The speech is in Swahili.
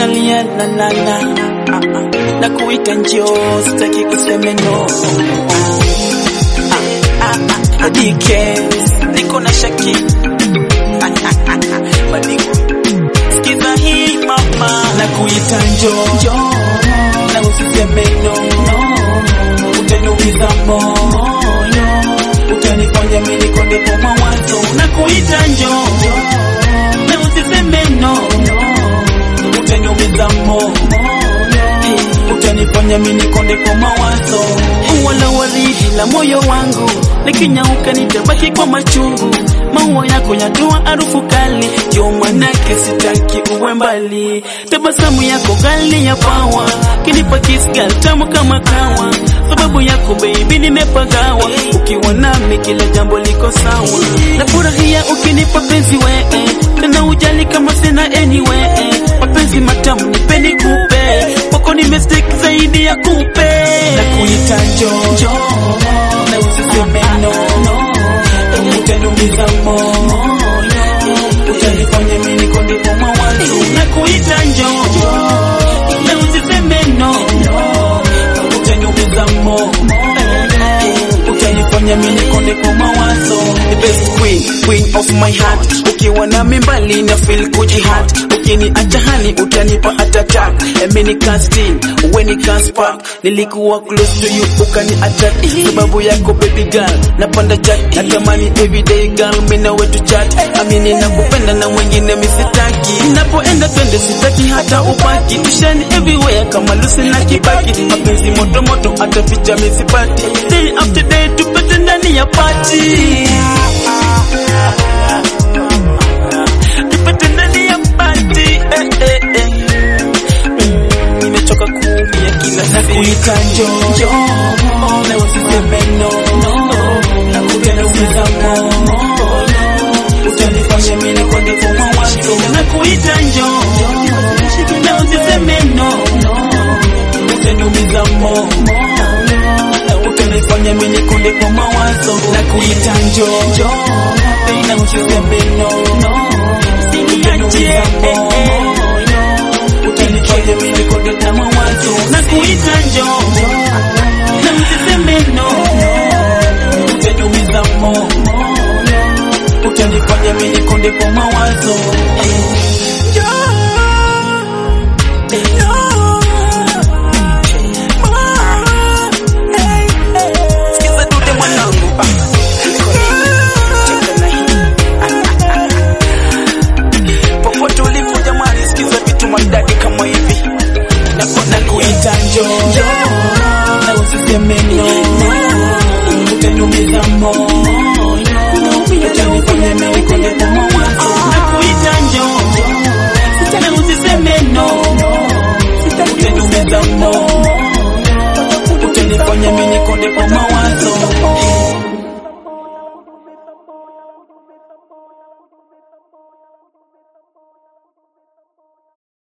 nalia na na na na kuita njoo, sitaki kuseme no. DK niko na shaki Madiko sikiza hii mama, na kuita njoo na usiseme no, utaniumiza moyo, utanifanya mimi nikonde kwa mawazo, na kuita njoo na usiseme no, utaniumiza moyo, utanifanya mimi nikonde kwa mawazo, wala waridi la moyo wangu likinyauka nitabaki kwa machungu, maua yako yatoa harufu kali, ndio manake sitaki uwe mbali. Tabasamu yako kali ya pawa, kinipa kiss girl tamu kama kawa, sababu yako baby nimepagawa, ukiwa nami kila jambo liko sawa, nafurahia ukinipa penzi wee, tena ujali kama sina anyway, mapenzi matamu nipeni kupe, kwako nimestick zaidi ya kupe, na kuita njoo na usiseme no, utaniumiza moyo, utanifanya mimi nikonde kwa mawazo, na kuita njoo na usiseme no, utaniumiza moyo, utanifanya mimi nikonde kwa mawazo. The best queen, queen of my heart, ukiwa nami mbali na feel kujihad, ukiniacha hani utanipa attack, mimi can't steal, when it can't spark, nilikuwa close to you ukani attack, sababu yako baby girl, napanda chat, natamani everyday girl, mimi na wetu chat, amini nakupenda na mwingine misitaki, napoenda twende sitaki hata ubaki, tushani everywhere kama Lucy na Kibaki, mapenzi moto moto hata picha misipati, day after day tupate ndani ya party tupate ndani ya party eh, eh, eh. Mm, nimechoka kuumia kila siku nakuita njoo na usiseme no utaniumiza moyo utanifanya mimi nikonde kwa mawazo nakuita njoo na usiseme no utaniumiza moyo utanifanya mimi nikonde kwa mawazo nakuita njoo na usiseme no usiniachie utanifanya mimi nikonde kwa mawazo nakuita njoo na usiseme no utaniumiza moyo utanifanya mimi nikonde kwa mawazo